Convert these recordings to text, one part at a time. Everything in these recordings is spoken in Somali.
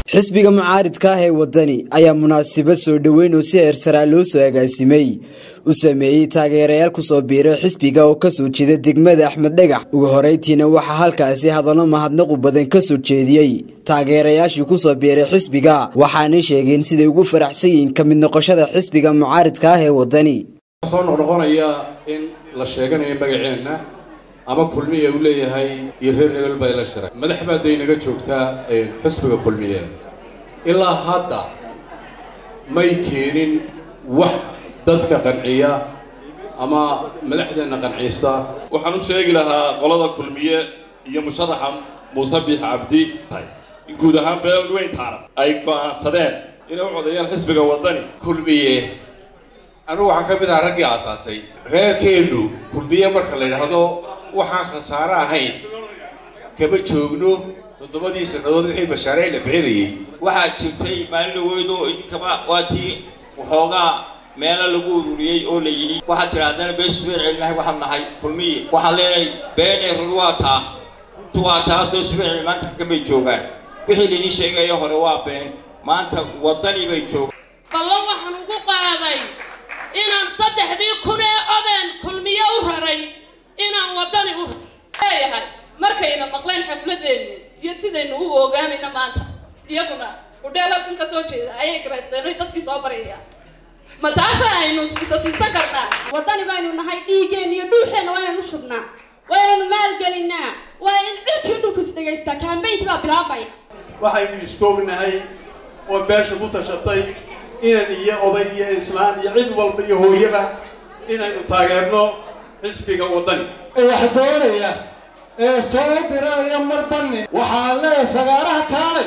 xisbiga mucaaridka ah ee wadani ayaa munaasabad soo dhoweyn oo si heersaraa loo soo agaasimay u sameeyey taageerayaal kusoo biiray xisbiga oo kasoo jeeda degmada axmed dhagax ugu horeytiina waxaa halkaasi hadallo mahadnaqu badan kasoo jeediyey taageerayaashii kusoo biiray xisbiga waxaanay sheegeen siday ugu faraxsan yihiin ka mid noqoshada xisbiga mucaaridka ah ee wadani soo noqnoqonaya in la sheeganayo magaceenna ama kulmiye uu leeyahay iyo reer hebel bay la shiray madax baa day naga joogtaa xisbiga kulmiye ilaa hadda may keenin wax dadka qanciya ama madaxdeenna qancisa waxaan u sheegi lahaa qolada kulmiye iyo musharaxa muuse biix cabdi in guud ahaan beel weyn taarab ay go'aansadeen inay u codeeyaan xisbiga waddani kulmiye anugu waxaan ka mid ahaa raggii aasaasay reerkeennu kulmiye marka la yidhaahdo waxaan khasaare ahayn kama joogno toddobadii sannadood wixii mashaariic la bixinayay waxaa jirtay maalin dhaweydo idinkaba waa tii waxoogaa meelo lagu ururiyey oo la yidhi waxaad tidhaahdana beeshu been celinahay waxaan nahay kulmiye waxaan leenahay beenee run waa taa runtu waa taasoo subeen maanta kamay joogaan wixii laidin sheegaya hore waa been maanta waddani bay joogaan ballan waxaan ugu qaaday inaan saddexdii kun ee odeen kulmiye u raray inaan waddani u leeyahay markayna maqleen xafladeenni iyo sidaynu u ogaamayna maanta iyaguna udheelafin ka soo jeeda ayay garaysteen dadkii soo barayaan ma taasa aynu isa siisan karnaa waddani baynu nahay dhiiggeenna iyo dhuuxeenna waa inaynu shubnaa waa inaynu maalgelinaa waa in cirkii dhulku is dhegaystaa kaambaynkii baa bilaabaya waxaynu iskoognahay oo beesha ku tashatay inan iyo oday iyo islaan iyo cid walba iyo hooyaba inaynu taageerno xisbiga waddani wax doonaya ee soo diranaya mar banni waxaa leeyahay sagaaraha kaalay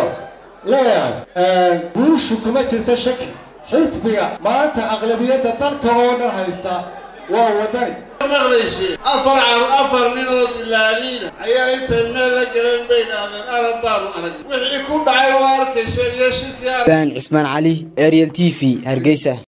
leeyahay guushu kuma jirta shaki xisbiga maanta aqlabiyadda dalka oo dhan haysta waa waddani maqlaysi afar car afar ninood ilaaliina ayaa intay meel la galeen bay dhahdeen arab baanu arag wixii ku dhacay waa arkayseen iyo shirkii baan cismaan cali ariel t v hargeysa